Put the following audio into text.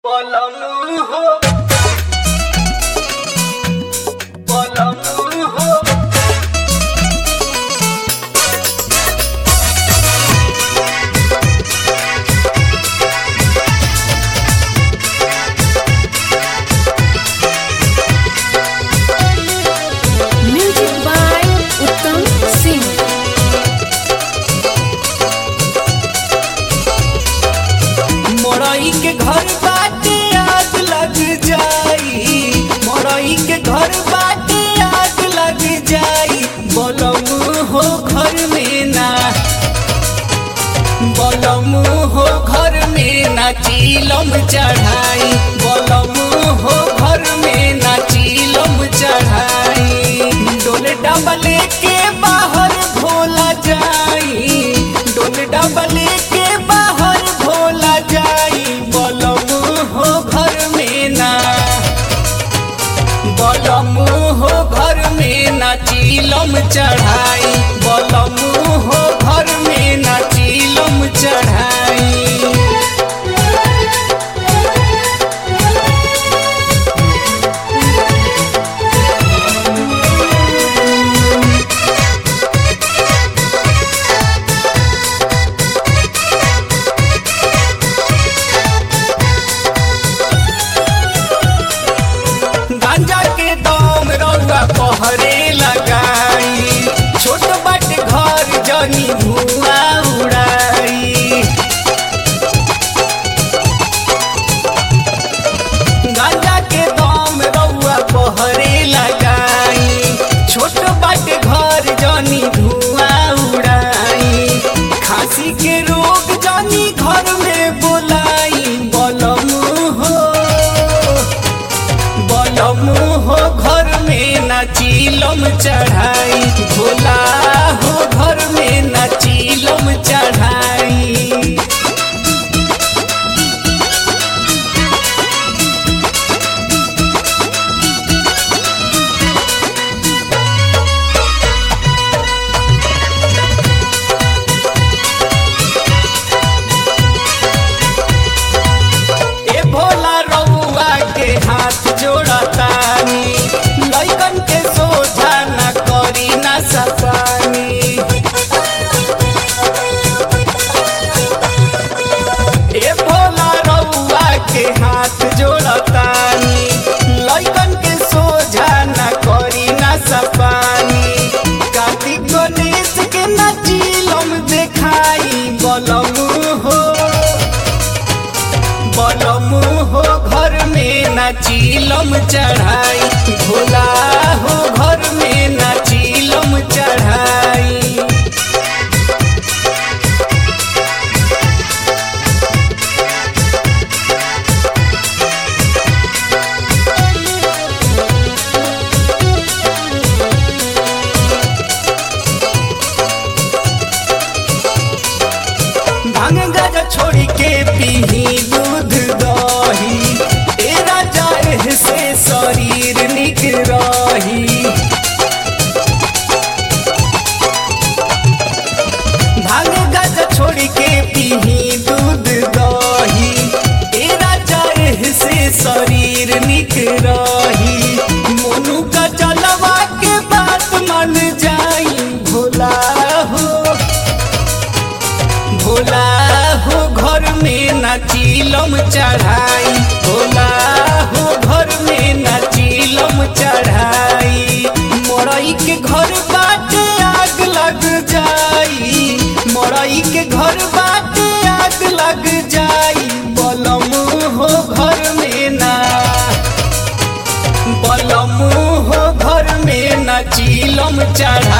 পলম হো পলম হো Music by Uttam Singh. मोरई के घर बाटे आग लग जाई मोरई के घर बाटे आग लग जाई बलम हो घर में ना बलम हो घर में ना चीलम चढ़ाई बलम हो घर में ना चीलम चढ़ाई डोल डबले के बाहर भोला जाई डोल डबले के बाहर भोला जाई बलम हो घर में ना बलम हो घर में ना चीलम चढ़ाई बलम हो घर में ना चीलम चढ़ाई गांजा के दम रउआ पहरे लगाई छोट बट घर जनी धुआं उड़ाई गांजा के दम रउआ पहरे लगाई छोट बट घर जनी धुआं उड़ाई खांसी के रोग जनी घर में बोलाई बलम हो बलम हो घर में ना चीलम चढ़ाई भोला हो घर में ना चीलम चढ़ाई ए भोला रउआ के हाथ जोड़तानी लइकन के सोझा न करी ना सपानी ए भोला रउआ के हाथ जोड़तानी लइकन के सोझा न करी ना सपानी कार्तिक गणेश के ना चीलम देखाई बलम हो बलम हो घर में ना चीलम चढ़ाई भोला हो घर में ना चीलम चढ़ाई भांग गाजा छोड़ी के पीही दूध दही ए राजा एह से शरीर निक रही भांग गाजा छोड़ी के पीही दूध दही ए राजा एह से शरीर निक रही मोनू का चलवा के बात मन जाई भोला हो भोला हो घर में ना चीलम चढ़ाई भोला हो घर में ना चीलम चढ़ाई मोरई के घर बाटे आग लग जाई मोरई के घर बाटे आग लग जाई बलम हो घर में ना बलम हो घर में ना चीलम चढ़ाई